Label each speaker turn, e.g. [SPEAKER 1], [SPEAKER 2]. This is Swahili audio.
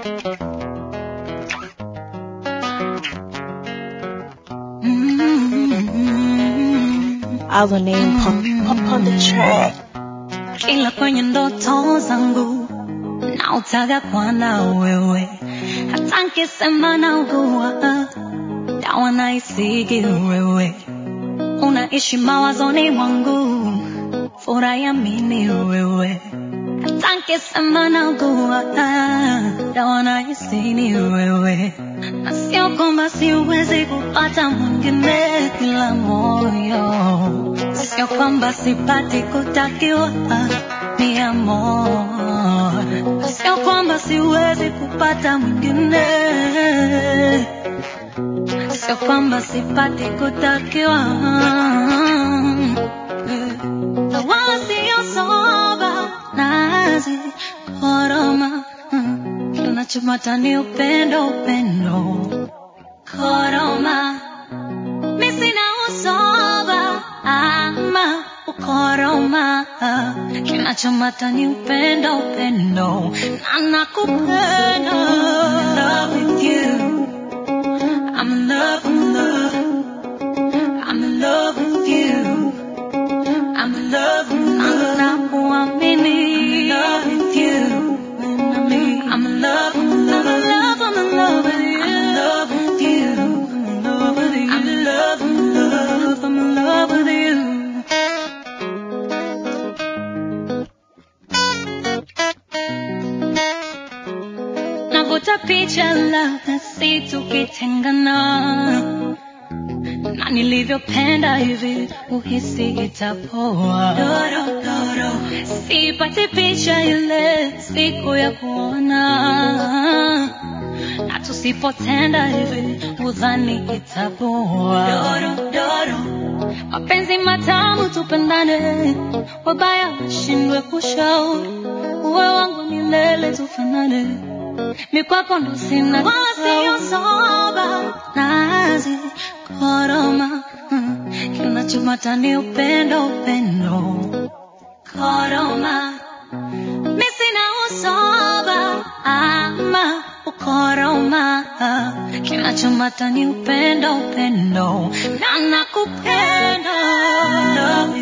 [SPEAKER 1] Our name pop, pop on the track.
[SPEAKER 2] kila kwenye ndoto zangu na utaga kwa na wewe, hata nkisema naugua dawa naisigi wewe, unaishi mawazoni mwangu, furaha ya mimi wewe, hata nkisema naugua dawa naisigi wewe, na sio kwamba siwezi kupata mwingine ila moyo Sio kwamba sipati kutakiwa ni amor, sio kwamba siwezi kupata mwingine, sio kwamba sipati kutakiwa na wala sio soba nazi koroma, kinachomata ni upendo, upendo koroma mi sina usoba ama ukoroma, kinachomata ni upendo, upendo na nakupenda. I'm in love with you. I'm in love, I'm in love. I'm in love with you. I'm in love, na nakuamini. I'm in love with you. I'm in love, I'm in love, I'm in love with you. I'm in love with you. I'm in love with you. I'm in love, I'm in love, I'm in love with you. Navuta picha labda si tukitengana na nilivyopenda hivi uhisi itapoa. Doro, doro. Sipati picha ile siku ya kuona, na tusipotenda hivi udhani itapoa. Doro, doro. Mapenzi matamu tupendane, wabaya washindwe kushauri, uwe wangu milele tufanane mikwako ndo sina wala sio soba nazi koroma mm, kinachomata ni upendo upendo koroma mi sina usoba ama ukoroma kinachomata ni upendo upendo na nakupenda Love